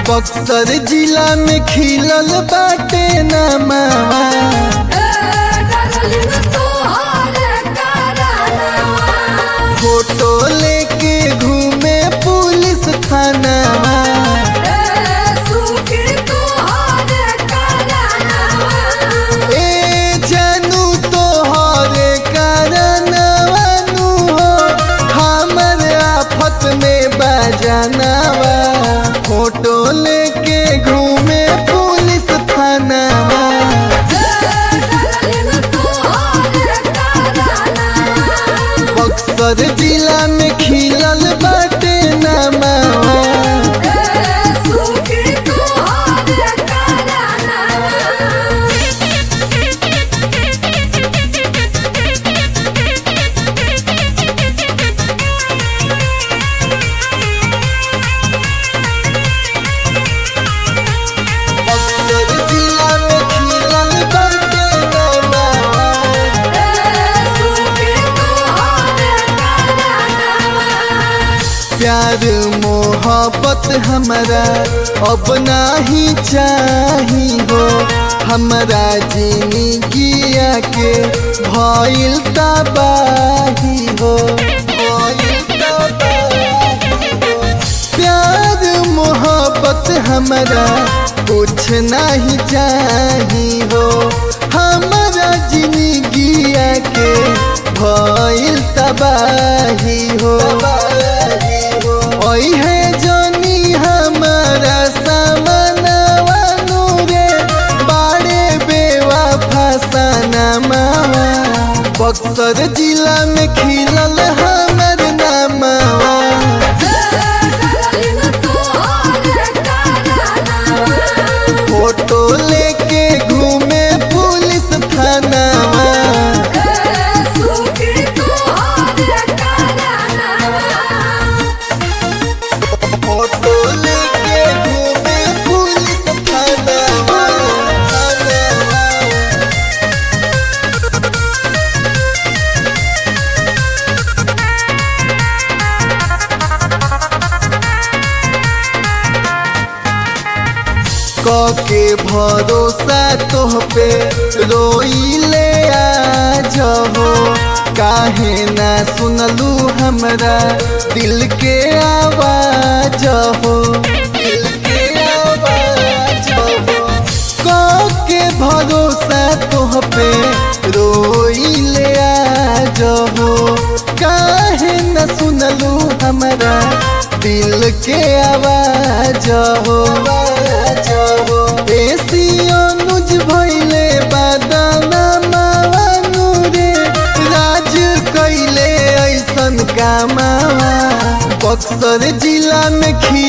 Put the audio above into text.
बक्सर जिला में खिलल बाटे नमावा फोटो लेके घूमे पुलिस थानावा ए जानू तोहरे कारणवानू हो हमर आफत में बजानावा फोटो लेके घूमे पुलिस थानावा बक्सर जिला में खिलल बाटे नमावा बक्सर जिला में खिलल बाटे नमावा प्यार मोहब्बत हमारा अब नाही चाही हो हमारा जिंदगिया के भइल तबाही हो भइल तबाही हो। प्यार मोहब्बत हमारा कुछ नहीं चाही हो हमारा जिंदगिया के भइल तबाही हो ओई है जोनी हमारा सामनवानू रे बाड़े बेवा फसाना मावा बक्सर जिला में खिलल हमर नामावा फोटो लेके घूमे पुलिस थानावा फोटो लेके घूमे पुलिस थानावा थानावा के भरोसा तोह पे रोइले आज हो काहे ना सुनलू हमरा दिल के आवाज हो दिल के आवाज हो के भरोसा तोह पे रोइले आज हो काहे न सुनलू हमरा दिल के आवाज हो ऐसी अनुज भइले बादाना मावानू रे राज कैले ऐसन कामावा बक्सर जिला में खी